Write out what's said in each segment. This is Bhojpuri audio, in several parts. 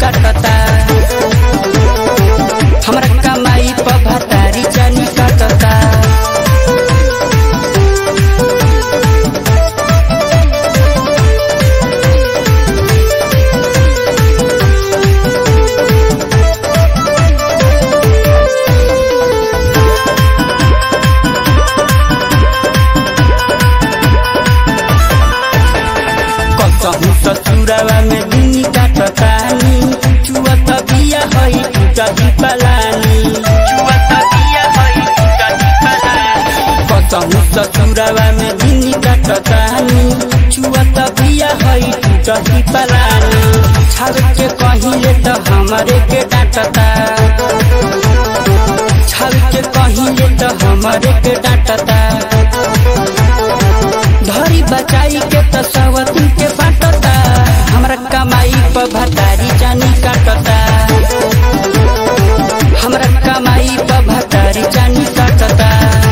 काटता हमरा कमाई पर भतारी जानी काटता कसहु ससुरवा में दिन काटतानी चुअत बिया हई टूटही पलानी चुअत बिया हई टूटही पलानी कसहु ससुरवा में दिन काटतानी चुअत बिया हई टूटही पलानी छाव के कहिले त हमरे के डांटता छाव के कहिले त हमरे के डांटता धरी बचाई के त सवती के बाटता हमरा कमाई पर भतारी जानी काटता हमरा कमाई पर भतारी जानी काटता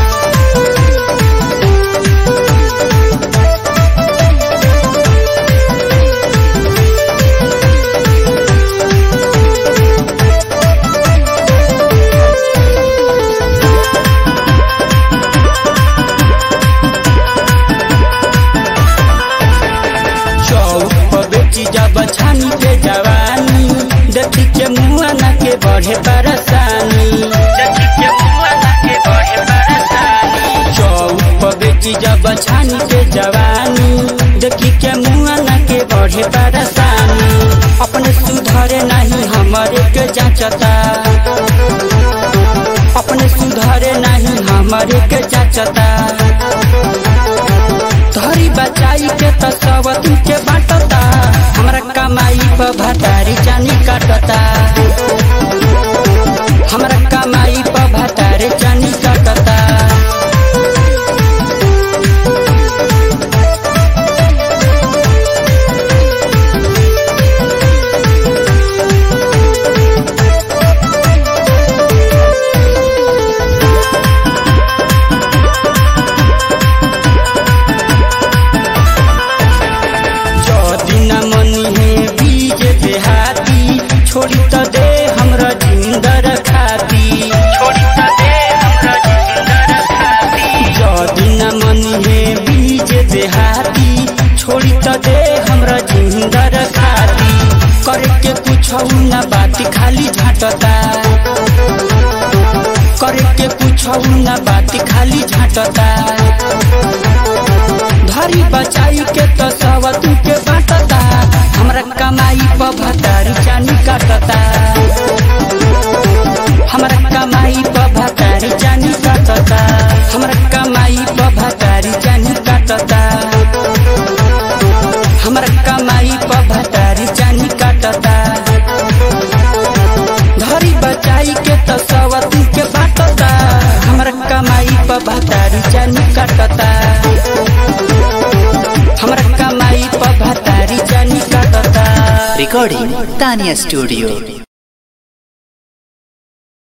चौक पर बेची जब छानी के जवानी देखी के मुआ न के बढ़े परेशानी देखी के मुआ न के बढ़े परेशानी चौक पर बेची जब छानी के जवानी देखी के मुआ न के बढ़े परेशानी अपने सुधरे नहीं हमारे के जांचता अपने सुधरे नहीं हमारे के जांचता धरी बचाई के त सवती के बाटता हमरा कमाई पर भतारी जानी काटता हमरा कमाई पर भतारी जानी काटता जदी न मनी है बीज देहाती छोड़ी त दे हमरा जिंदर खाती छोड़ी त दे हमरा जिंदर खाती जदी न मनी है बीज देहाती छोड़ी त दे हमरा जिंदर खाती करे के कुछ न बात खाली झाटता करे के कुछ न बात खाली झाटता धरी बचाई के तो सवतू के बाटता हमरा कमाई पर भतारी जानी काटता हमरा कमाई पर भतारी जानी काटता हमरा कमाई पर भतारी जानी काटता हमरा कमाई पर भतारी जानी काटता धरी बचाई के तो सवतू के बाटता हमरा कमाई पर भतारी जानी काटता हमरा कमाई पर भतारी जानी काटता Recording Tanya Studio.